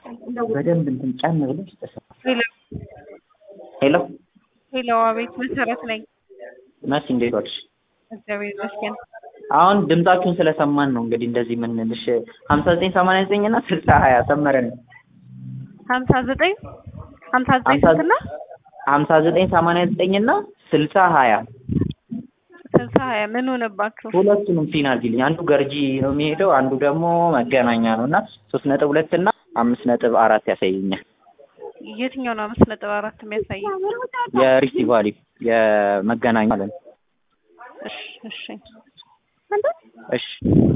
በደንብ እንትን ጫን ብለሽ ተሰማ። ሄሎ ሄሎ ሄሎ፣ አቤት መሰረት ነኝ። መሲ እንዴት ዋልሽ? እግዚአብሔር ይመስገን። አሁን ድምጻችሁን ስለሰማን ነው እንግዲህ እንደዚህ የምንልሽ። ሀምሳ ዘጠኝ ሰማንያ ዘጠኝ እና ስልሳ ሀያ ሰመረን ሀምሳ ዘጠኝ ሀምሳ ዘጠኝ ሀምሳ- ስንትና ሀምሳ ዘጠኝ ሰማንያ ዘጠኝ እና ስልሳ ሀያ ስልሳ ሀያ ምን ሆነባችሁ? ሁለቱንም ፊን አድርጊልኝ። አንዱ ገርጂ ነው የሚሄደው፣ አንዱ ደግሞ መገናኛ ነው እና ሶስት ነጥብ ሁለት እና አምስት ነጥብ አራት ያሳየኛል። የትኛው ነው አምስት ነጥብ አራት የሚያሳየው? የሪፍቲ ቫሊ የመገናኛ ማለት ነው። እሺ እሺ እሺ